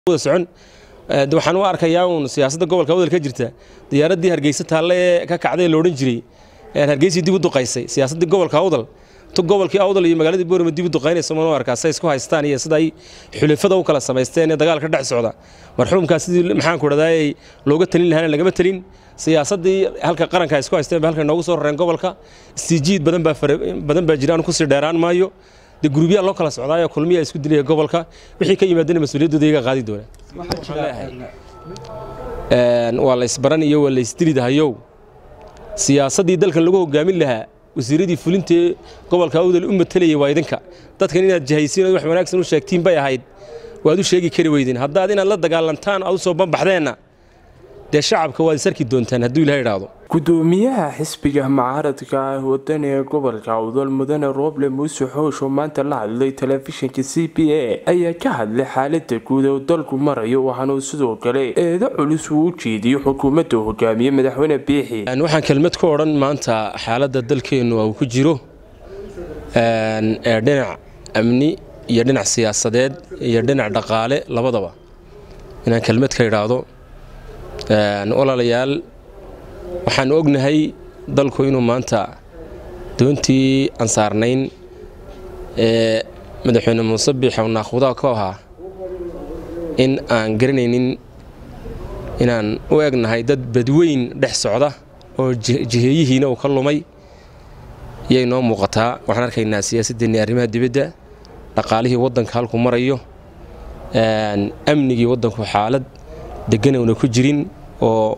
socon waxaan u arkayaa uun siyaasadda gobolka wadal ka jirta diyaaradii hargeysa taalle ee ka kacday la odhan jiray hargeysii dib u duqaysay siyaasaddii gobolka awdal tu gobolkii awdal iyo magaaladii boorama dib u duqaynaysa mana u arkaa say isku haystaan iyo sida ay xulafada u kala samaysteen ee dagaalka dhex socda marxuumkaas sidii maxaanku dhadaayay looga talin lahaana lagama talin siyaasaddii halka qaranka ay isku haysteen ba halka noogu soo rareen gobolka istiijiid badan baa badan baa jira aan kusii dheeraan maayo dee gurubyaa loo kala socdaayo kulmiyaa isku dilaya gobolka wixii ka yimaadana mas-uuliyaddooda iyaga qaadi doona waa la isbaran iyo waa la isdilidahayow siyaasaddii dalkan lagu hogaamin lahaa wasiiradii fulintee gobolka awdal u matalayay waa idinka dadkan inaad jahaysiin wax wanaagsan u sheegtiin bay ahayd waad u sheegi kari weydeen haddaad inaad la dagaalantaan aad u soo banbaxdeenna dee shacabka waad isarki doontaan hadduu ilaha idhaahdo gudoomiyaha xisbiga mucaaradka ah waddan ee gobolka awdal mudane rooble muuse xoosh oo maanta la hadlay telefishinka c b a ayaa ka hadlay xaalada guud ee dalku marayo waxaana uu sidoo kale eedo culus uu u jeediyo xukuumadda hogaamiye madaxweyne biixi waxaan kelmad ku odhan maanta xaaladda dalkeennu uu ku jiro ee dhinac amni iyo dhinac siyaasadeed iyo dhinac dhaqaale labadaba inaan kelmad ka idhaahdo walaalayaal waxaan ognahay dalku inuu maanta doontii aan saarnayn ee madaxweyne muuse biixow naakhudaa ku ahaa in aan garanaynin inaan u egnahay dad badweyn dhex socda oo jiheeyihiina uu ka lumay yay noo muuqataa waxaan arkaynaa siyaasaddeennii arrimaha dibadda dhaqaalihii waddanka halku marayo amnigii waddanku xaalad deggan una ku jirin oo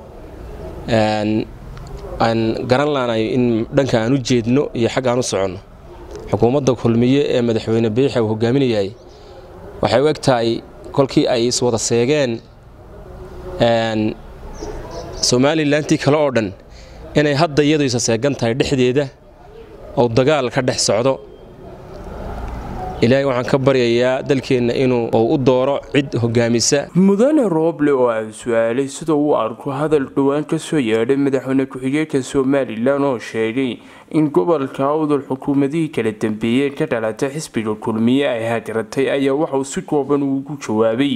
aan garan laanayo in dhanka aan u jeedno iyo xagga aan u soconno xukuumadda kulmiye ee madaxweyne biixa uu hogaaminayahay waxay u eg tahay kolkii ay iswada seegeen somalilantii kale oo dhan inay hadda iyadu isa seegan tahay dhexdeeda oo dagaal ka dhex socdo ilaahay waxaan ka baryayaa dalkeenna inuu u dooro cid hogaamisa mudane rooble oo aan su-aalay sida uu arko hadal dhowaan ka soo yeedhay madaxweyne ku-xigeenka somalilan oo sheegay in gobolka awdal xukuumadihii kala dambeeyey ka dhalatay xisbiga kulmiye ay hagaratay ayaa waxauu si kooban ugu jawaabay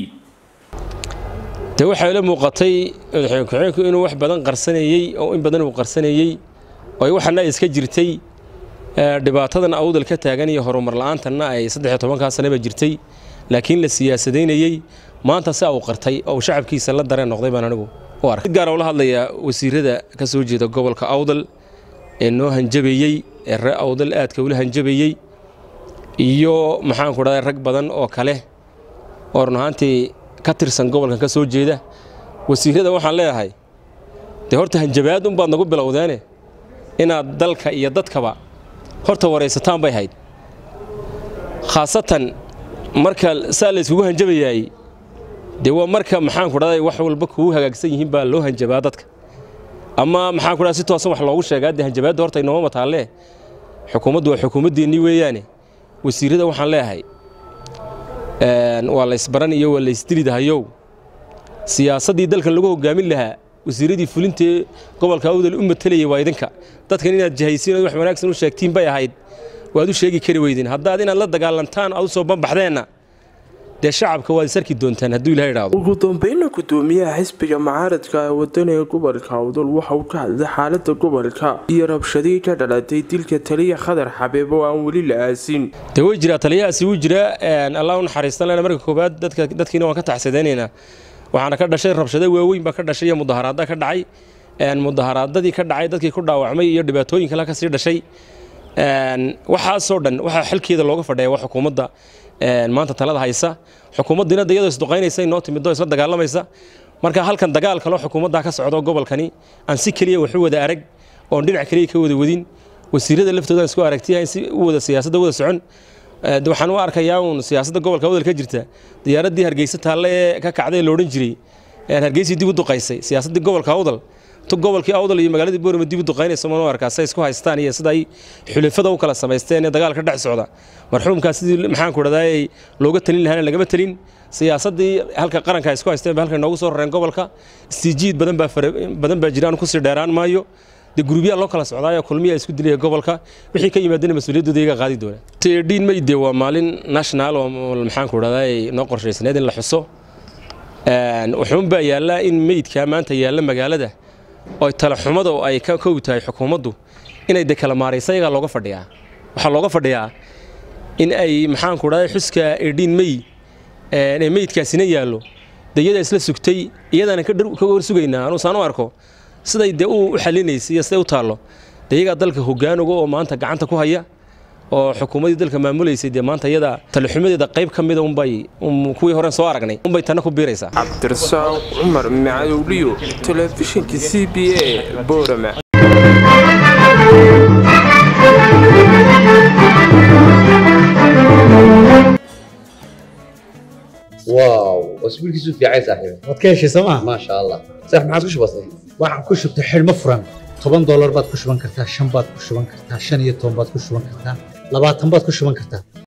de waxay la muuqatay madaxweyne ku-xigeenku inuu wax badan qarsanayey oo in badan uu qarsanayey oo waxana iska jirtay dhibaatadan awdal ka taagan iyo horumar la-aantanna ay saddexiyo tobankaa sanaba jirtay laakiin la siyaasadaynayey maanta si uu qartay oo shacabkiisa la dareen noqday baan anigu u arkay gaar ula hadlayaa wasiirada ka soo jeeda gobolka awdal ee noo hanjabayey ee ree awdal aadka ula hanjabayey iyo maxaanku dhaday rag badan oo kale oo run ahaantii ka tirsan gobolkan ka soo jeeda wasiirada waxaan leeyahay dee horta hanjabaad unbaad nagu bilowdeene inaad dalka iyo dadkaba horta waraysataan bay hayd khaasatan marka saa la yskugu hanjabayaay dee waa marka maxaanku dhaday wax walba kugu hagaagsan yihiin baa loo hanjabaa dadka ama maxaanku dhaday si toosan wax loogu sheegaa dee hanjabaadda horta inooma mataalle xukuumaddu waa xukuumaddeennii weeyaane wasiirada waxaan leeyahay waa la ysbaran iyo waa la isdilidahayow siyaasaddii dalkan lagu hogaamin lahaa wasiiradii fulintee gobolka awdal u matalayay waa idinka dadkan inaad jahaysiin wax wanaagsan u sheegtiin bay ahayd waad u sheegi kari weydeen haddaad inaad la dagaalantaan aad u soo banbaxdeenna dee shacabka waad isarki doontaan hadduu ilaha idhaahdo ugu dambeynna gudoomiyaha xisbiga mucaaradka ee waddan ee gobolka awdal waxa uu ka hadlay xaalada gobolka iyo rabshadii ka dhalatay dilka taliya khadar xabeeb oo aan weli la aasin dee way jiraa taliyahaasi wuu jiraa allah u naxariistan lena marka koowaad dadkiina waan ka taxsadaynaynaa waxaana ka dhashay rabshado waaweyn baa ka dhashay iyo mudaharaada ka dhacay mudaharaadadii ka dhacay dadkii ku dhaawacmay iyo dhibaatooyin kale ka sii dhashay waxaasoo dhan waxaa xilkeeda looga fadhiya waa xukuumadda maanta talada haysa xukuumaddiina de iyadoo isduqaynaysa inoo timidoo isla dagaalamaysa marka halkan dagaal kaloo xukuumaddaa ka socdo gobolkani aan si keliya waxu wada arag oon dhinac keliya ka wada wadin wasiirada laftooda isku aragtiya in si u wada siyaasadda wada socon waxaan u arkayaa uun siyaasadda gobolka wadal ka jirta diyaaradii hargeysa taalle ee ka kacday la odhan jiray hargeysii dib u duqaysay siyaasaddii gobolka awdal tu gobolkii awdal iyo magaaladii boorama dib u duqaynaysa mana u arkaa say isku haystaan iyo sida ay xulafada u kala samaysteen ee dagaalka dhex socda marxuumkaas sidii maxaanku dhadaayay looga talin lahaana lagama talin siyaasaddii halka qaranka ay isku haysteen ba halka noogu soo rareen gobolka istiijiid badan baa badan baa jira aan kusii dheeraan maayo dee gurubyaa loo kala socdaayo kulmiya isku dilaya gobolka wixii ka yimaadana mas-uuliyaddooda iyaga qaadi doona tedhiin mayde waa maalin national oo maxaanku dhahdaa noo qorshaysneed in la xuso wuxuunbaa yaallaa in meydkaa maanta yaalla magaalada oo talaxumada oo ay ka kow tahay xukuumaddu inay de kala maaraysa iyagaa looga fadhiyaa waxaa looga fadhiyaa in ay maxaanku dhahday xuska edhiin mey ee meydkaasina yaallo de iyadaa isla sugtay iyadaana ka hor sugaynaa anuu saan u arko siday dee u xalinaysay iyo siday u taallo de iyagaa dalka hogaanuga oo maanta gacanta ku haya oo xukuumaddii dalka maamulaysay dee maanta iyada talixumadeeda qayb ka mida unbay kuwii horeen soo aragnay unbay tanna ku biiraysaa cabdirasaaq cumar macadowliyo telefishinka c b a boorama واو اسبوعك في عين صاحبي waad ka heshay sooma ما شاء الله صح ما عادش بسيط waxaan ku shubtay xidhmo furan toban doolar baad ku shuban kartaa shan baad ku shuban kartaa shan iyo toban baad ku shuban kartaa labaatan baad ku shuban kartaa